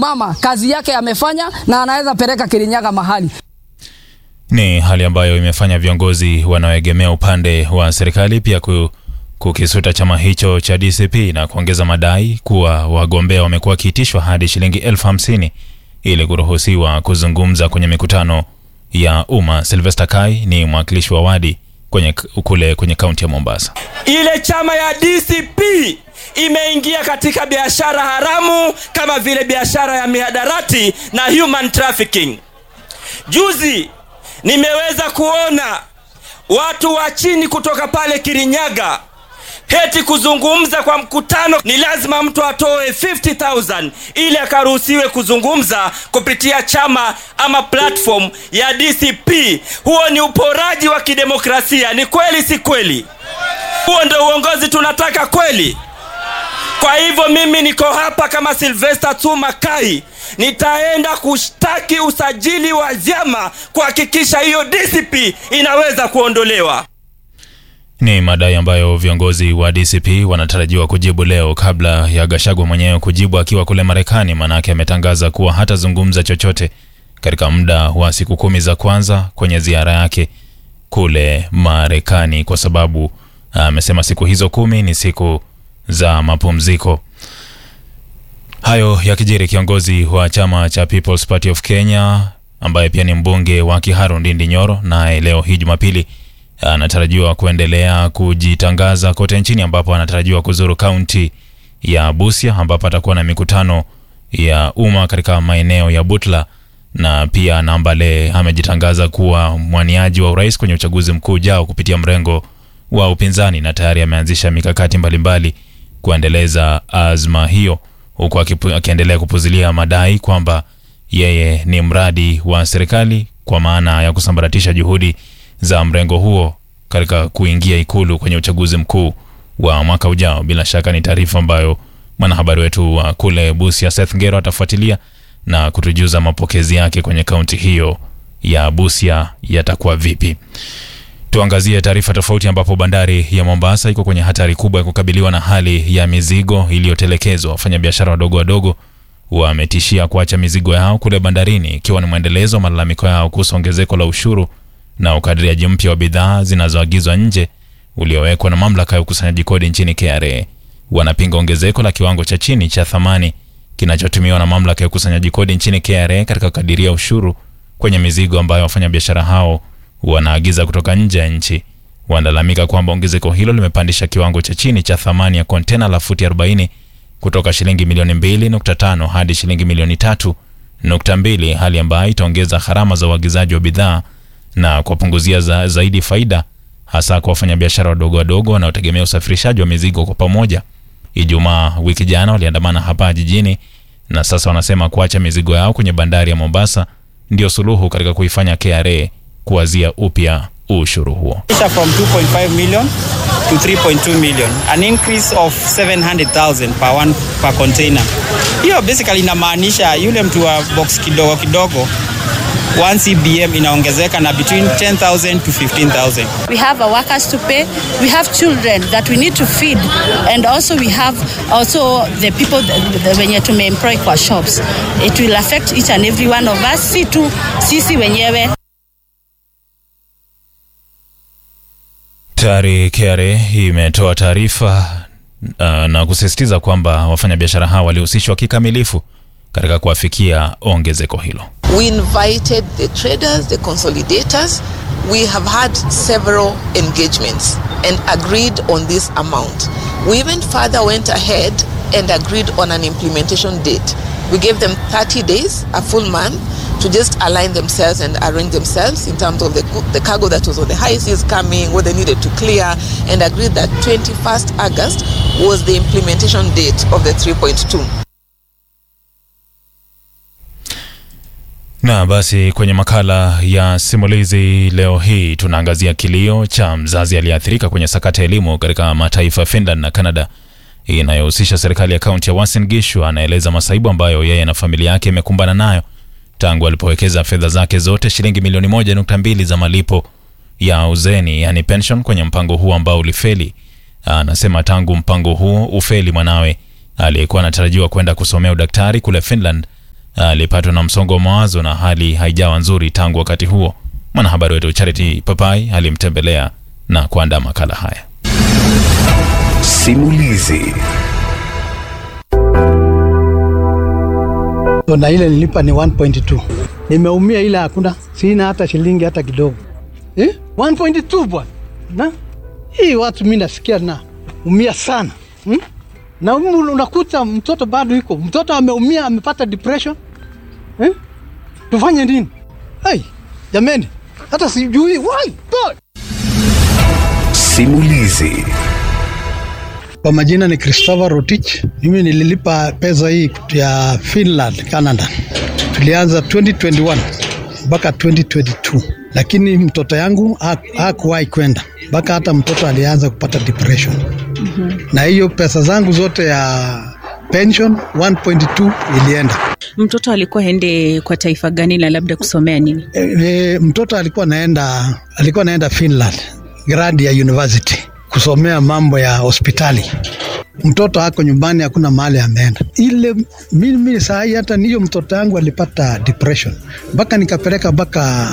amesimama, kazi yake amefanya, na anaweza peleka Kirinyaga mahali. Ni hali ambayo imefanya viongozi wanaoegemea upande wa serikali pia ku, kukisuta chama hicho cha DCP na kuongeza madai kuwa wagombea wamekuwa wakiitishwa hadi shilingi elfu hamsini ili kuruhusiwa kuzungumza kwenye mikutano ya umma. Sylvester Kai ni mwakilishi wa wadi kwenye, kule kwenye kaunti ya Mombasa. Ile chama ya DCP imeingia katika biashara haramu kama vile biashara ya mihadarati na human trafficking. Juzi nimeweza kuona watu wa chini kutoka pale Kirinyaga heti kuzungumza kwa mkutano, ni lazima mtu atoe 50000 ili akaruhusiwe kuzungumza kupitia chama ama platform ya DCP. Huo ni uporaji wa kidemokrasia. Ni kweli, si kweli? Huo ndio uongozi tunataka kweli? Kwa hivyo mimi niko hapa kama Sylvester Tsuma Kai, nitaenda kushtaki usajili wa vyama kuhakikisha hiyo DCP inaweza kuondolewa. Ni madai ambayo viongozi wa DCP wanatarajiwa kujibu leo kabla ya Gachagua mwenyewe kujibu akiwa kule Marekani, maanake ametangaza kuwa hatazungumza chochote katika muda wa siku kumi za kwanza kwenye ziara yake kule Marekani, kwa sababu amesema siku hizo kumi ni siku za mapumziko. Hayo yakijiri, kiongozi wa chama cha People's Party of Kenya ambaye pia ni mbunge wa Kiharu Ndindi Nyoro, naye leo hii Jumapili anatarajiwa kuendelea kujitangaza kote nchini, ambapo anatarajiwa kuzuru kaunti ya Busia ambapo atakuwa na mikutano ya umma katika maeneo ya Butla na pia Nambale. Amejitangaza kuwa mwaniaji wa urais kwenye uchaguzi mkuu ujao kupitia mrengo wa upinzani na tayari ameanzisha mikakati mbalimbali kuendeleza azma hiyo, huku akiendelea kupuzilia madai kwamba yeye ni mradi wa serikali kwa maana ya kusambaratisha juhudi za mrengo huo katika kuingia ikulu kwenye uchaguzi mkuu wa mwaka ujao. Bila shaka ni taarifa ambayo mwanahabari wetu wa kule Busia Seth Ngero atafuatilia na kutujuza mapokezi yake kwenye kaunti hiyo ya Busia yatakuwa vipi. Tuangazie taarifa tofauti, ambapo bandari ya Mombasa iko kwenye hatari kubwa ya kukabiliwa na hali ya mizigo iliyotelekezwa. Wafanyabiashara wadogo wadogo wametishia kuacha mizigo yao kule bandarini, ikiwa ni mwendelezo wa malalamiko yao kuhusu ongezeko la ushuru na ukadiriaji mpya wa bidhaa zinazoagizwa nje uliowekwa na mamlaka ya ukusanyaji kodi nchini KRA. Wanapinga ongezeko la kiwango cha chini cha thamani kinachotumiwa na mamlaka ya ukusanyaji kodi nchini KRA katika kukadiria ushuru kwenye mizigo ambayo wafanyabiashara hao wanaagiza kutoka nje ya nchi. Wanalalamika kwamba ongezeko hilo limepandisha kiwango cha chini cha thamani ya kontena la futi 40 kutoka shilingi milioni 2.5 hadi shilingi milioni 3.2, hali ambayo itaongeza gharama za uagizaji wa bidhaa na kuwapunguzia za, zaidi faida hasa kwa wafanyabiashara wadogo wadogo wanaotegemea usafirishaji wa mizigo kwa pamoja. Ijumaa wiki jana waliandamana hapa jijini na sasa wanasema kuacha mizigo yao kwenye bandari ya Mombasa ndio suluhu katika kuifanya KRA kuwazia upya ushuru huo. From 2.5 million to 3.2 million, an increase of 700,000 per one per container. Hiyo basically inamaanisha yule mtu wa box kidogo kidogo 1 CBM inaongezeka na between 10,000 to 15,000. We have our workers to pay. We have children that we need to feed. And also we have also the people wenye tumeemploy kwa shops. It will affect each and every one of us. Si tu sisi wenyewe. Tayari KRA imetoa taarifa uh, na kusisitiza kwamba wafanyabiashara hao walihusishwa kikamilifu katika kuafikia ongezeko hilo. We invited the traders, the consolidators. We have had several engagements and agreed on this amount. We even further went ahead and agreed on an implementation date. We gave them 30 days, a full month, to just align themselves and arrange themselves in terms of the, the cargo that was on the high seas coming, what they needed to clear, and agreed that 21st August was the implementation date of the 3.2. Na basi kwenye makala ya simulizi leo hii tunaangazia kilio cha mzazi aliyeathirika kwenye sakata ya elimu katika mataifa ya Finland na Canada inayohusisha serikali ya kaunti ya Uasin Gishu. Anaeleza masaibu ambayo yeye na familia yake imekumbana nayo tangu alipowekeza fedha zake zote shilingi milioni moja nukta mbili za malipo ya uzeni, yani pension, kwenye mpango huu ambao ulifeli. Anasema tangu mpango huu ufeli, mwanawe aliyekuwa anatarajiwa kwenda kusomea udaktari kule Finland alipatwa na msongo wa mawazo na hali haijawa nzuri tangu wakati huo. Mwanahabari wetu Charity Papai alimtembelea na kuandaa makala haya. Simulizi. na ile nilipa ni 1.2. Nimeumia ile hakuna, sina hata shilingi hata kidogo eh? 1.2 bwana, na hii watu mimi nasikia na umia sana hmm? na humu unakuta mtoto bado iko mtoto ameumia, amepata depression eh? Tufanye nini? Hey, jameni, hata sijui why God. Simulizi. Kwa majina ni Christopher Rotich. Mimi nililipa pesa hii ya Finland, Canada. Tulianza 2021 mpaka 2022, lakini mtoto yangu hakuwahi kwenda mpaka hata mtoto alianza kupata depression. Na hiyo pesa zangu zote ya pension 1.2 ilienda. Mtoto alikuwa ende kwa taifa gani na labda kusomea nini? E, e, mtoto alikuwa naenda alikuwa naenda Finland gradi ya university kusomea mambo ya hospitali. Mtoto ako nyumbani, hakuna mahali ameenda. Ile mimi saa hii hata niyo mtoto yangu alipata depression mpaka nikapeleka mpaka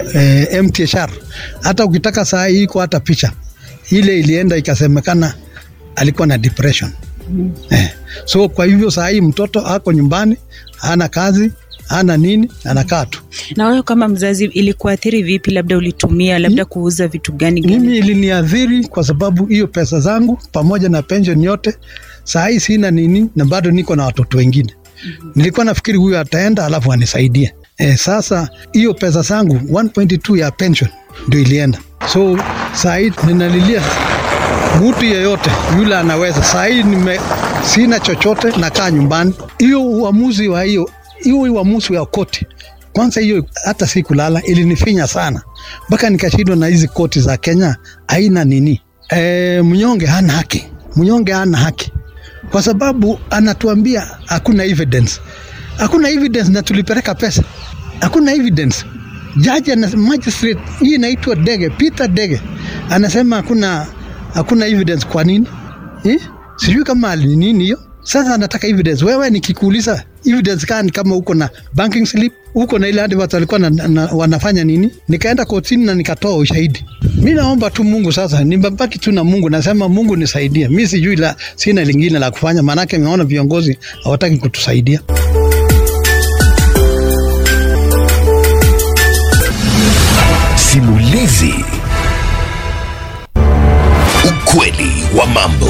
eh, MTHR. Hata ukitaka saa hii iko hata picha ile ilienda ikasemekana alikuwa na depression mm. Eh, so kwa hivyo saa hii mtoto ako nyumbani, hana kazi hana nini, anakaa tu. Na wewe kama mzazi, ilikuathiri vipi? Labda ulitumia labda kuuza vitu gani gani? Mimi iliniadhiri kwa sababu hiyo pesa zangu pamoja na pension yote saa hii sina nini, na bado niko na watoto wengine. mm-hmm. Nilikuwa nafikiri huyu ataenda alafu anisaidie. E, sasa hiyo pesa zangu 1.2 ya pension ndio ilienda, so saa hii ninalilia mtu yeyote yule anaweza. Saa hii nime sina chochote, nakaa nyumbani. Hiyo uamuzi wa hiyo hiyo uamuzi wa koti kwanza, hiyo hata si kulala, ilinifinya sana mpaka nikashindwa na hizi koti za Kenya haina nini. E, mnyonge hana haki, mnyonge hana haki kwa sababu anatuambia hakuna evidence, hakuna evidence na tulipeleka pesa, hakuna evidence. Jaji na magistrate, hii inaitwa Dege, Peter Dege anasema hakuna hakuna evidence. Kwa nini eh? Sijui kama ni nini hiyo. Sasa anataka evidence. Wewe nikikuuliza evidence gani kama uko na banking slip, uko na ile advert walikuwa na, na, wanafanya nini? Nikaenda kotini na nikatoa ushahidi. Mi naomba tu Mungu sasa, nimebaki tu na Mungu, nasema Mungu nisaidie. Mi sijui la, sina lingine la kufanya, maanake naona viongozi hawataki kutusaidia. Simulizi. Ukweli wa mambo.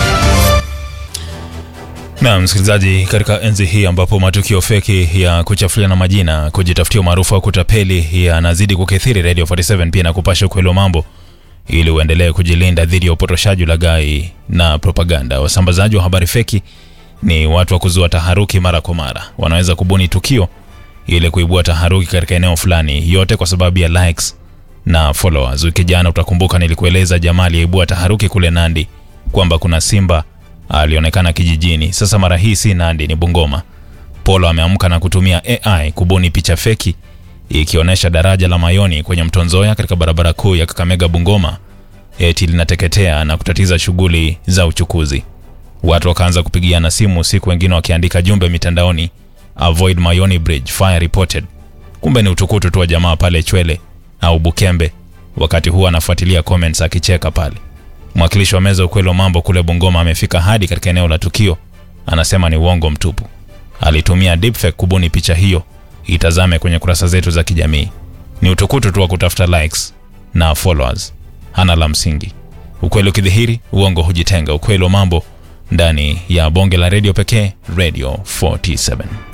Na msikilizaji, katika enzi hii ambapo matukio feki ya kuchafuliana majina, kujitafutia umaarufu wa kutapeli yanazidi kukithiri, Radio 47 pia na kupasha ukweli wa mambo ili uendelee kujilinda dhidi ya upotoshaji, ulaghai na propaganda. Wasambazaji wa habari feki ni watu wa kuzua taharuki mara kwa mara. Wanaweza kubuni tukio ili kuibua taharuki katika eneo fulani, yote kwa sababu ya likes na followers. Wiki jana utakumbuka nilikueleza jamaa aliyeibua taharuki kule Nandi kwamba kuna simba alionekana kijijini. Sasa mara hii si Nandi, ni Bungoma. Polo ameamka na kutumia AI kubuni picha feki ikionyesha daraja la Mayoni kwenye mto Nzoia katika barabara kuu ya Kakamega Bungoma eti linateketea na kutatiza shughuli za uchukuzi. Watu wakaanza kupigiana simu usiku, wengine wakiandika jumbe mitandaoni, avoid Mayoni bridge fire reported. Kumbe ni utukutu tu wa jamaa pale Chwele au Bukembe, wakati huo anafuatilia comments akicheka pale. Mwakilishi wa meza ukweli wa mambo kule Bungoma amefika hadi katika eneo la tukio, anasema ni uongo mtupu. Alitumia deepfake kubuni picha hiyo, itazame kwenye kurasa zetu za kijamii. Ni utukutu tu wa kutafuta likes na followers, hana la msingi. Ukweli ukidhihiri, uongo hujitenga. Ukweli wa mambo ndani ya bonge la redio pekee, Radio 47.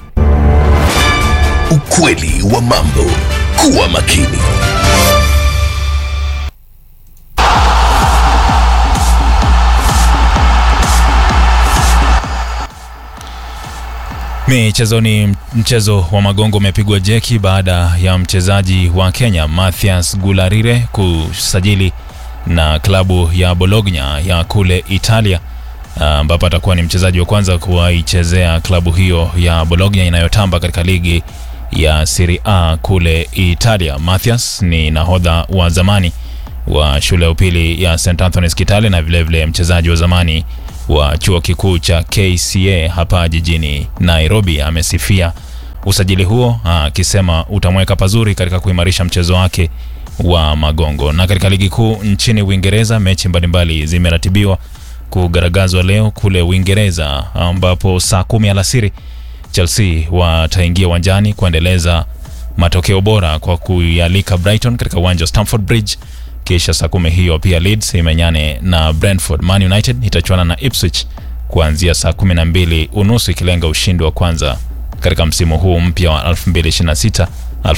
Ukweli wa mambo. Kuwa makini. Michezoni, mchezo wa magongo umepigwa jeki baada ya mchezaji wa Kenya Mathias Gularire kusajili na klabu ya Bologna ya kule Italia, ambapo atakuwa ni mchezaji wa kwanza kuwaichezea klabu hiyo ya Bologna inayotamba katika ligi ya Serie A kule Italia. Mathias ni nahodha wa zamani wa shule ya upili ya St Anthony's Kitale na vilevile mchezaji wa zamani wa chuo kikuu cha KCA hapa jijini Nairobi. Amesifia usajili huo akisema utamweka pazuri katika kuimarisha mchezo wake wa magongo. Na katika ligi kuu nchini Uingereza, mechi mbalimbali zimeratibiwa kugaragazwa leo kule Uingereza, ambapo saa kumi alasiri Chelsea wataingia uwanjani kuendeleza matokeo bora kwa kuialika Brighton katika uwanja wa Stamford Bridge. Kisha saa kumi hiyo pia Leeds imenyane na Brentford. Man United itachuana na Ipswich kuanzia saa kumi na mbili unusu ikilenga ushindi wa kwanza katika msimu huu mpya wa 2026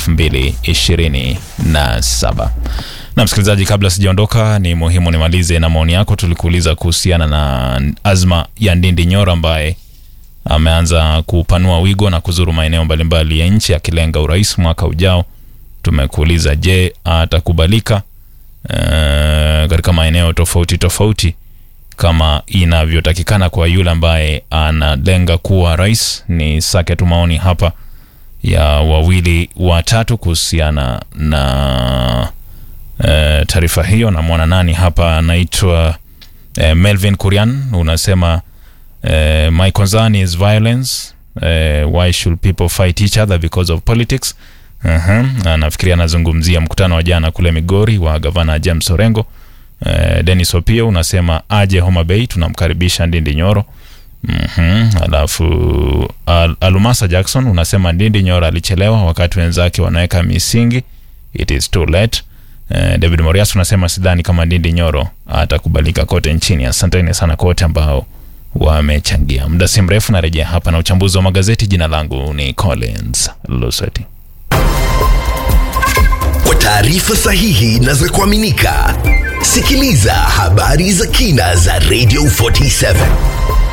2027. Na msikilizaji, kabla sijaondoka, ni muhimu nimalize na maoni yako. Tulikuuliza kuhusiana na azma ya Ndindi Nyoro ambaye ameanza kupanua wigo na kuzuru maeneo mbalimbali ya nchi akilenga urais mwaka ujao. Tumekuuliza, je, atakubalika eh, katika maeneo tofauti tofauti kama inavyotakikana kwa yule ambaye analenga kuwa rais? Ni sake tu maoni hapa ya wawili watatu kuhusiana na eh, taarifa hiyo. Namwona nani hapa anaitwa eh, Melvin Kurian, unasema Uh, my concern is violence. Uh, why should people fight each other because of politics? Uh-huh. Nafikiria anazungumzia mkutano wa jana kule Migori wa gavana James Orengo. Uh, Dennis Opio unasema aje Homa Bay, tunamkaribisha Ndindi Nyoro. Mhm. Alafu Al Alumasa Jackson unasema Ndindi Nyoro alichelewa wakati wenzake wanaweka misingi. It is too late. Uh, David Morias unasema sidhani kama Ndindi Nyoro atakubalika kote nchini. Asanteni sana kwa wote ambao wamechangia. Muda si mrefu narejea hapa na uchambuzi wa magazeti. Jina langu ni Collins Lusweti. Kwa taarifa sahihi na za kuaminika, sikiliza habari za kina za Radio 47